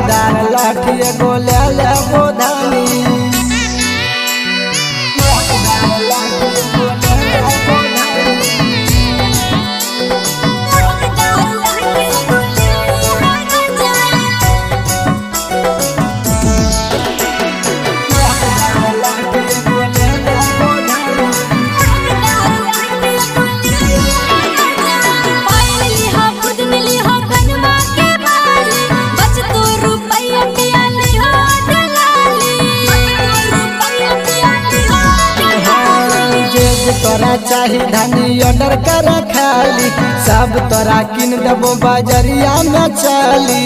लहकदार लाठी एगो ले ले बोधानी लहकदार लाठी एगो ले ले बोधानी लहकदार लाठी एगो ले ले बोधानी जेब तोरा चाही धनी ऑर्डर कर खाली सब तोरा किन देबो बजरिया में चली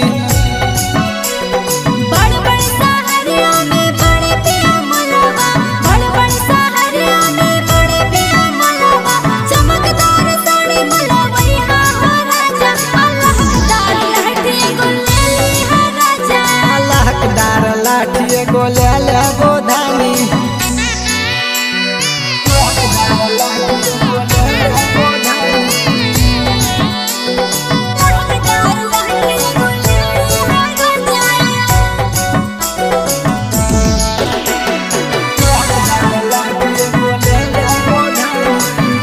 लहकदार लाठी एगो ले ले गोधानी लहकदार लाठी एगो ले ले गोधानी लहकदार लाठी एगो ले ले गोधानी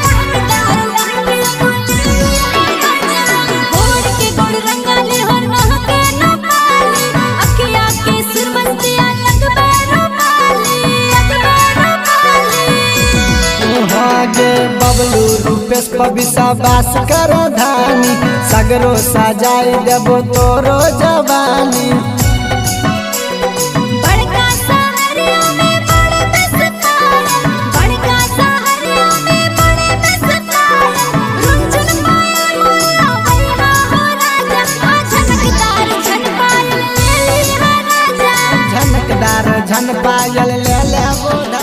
भागे बबलू रूपेश पबिसा बास कर धानी सगरो सजाई देबो तोरो जवानी झनकदार झन पायल ले ले बोधा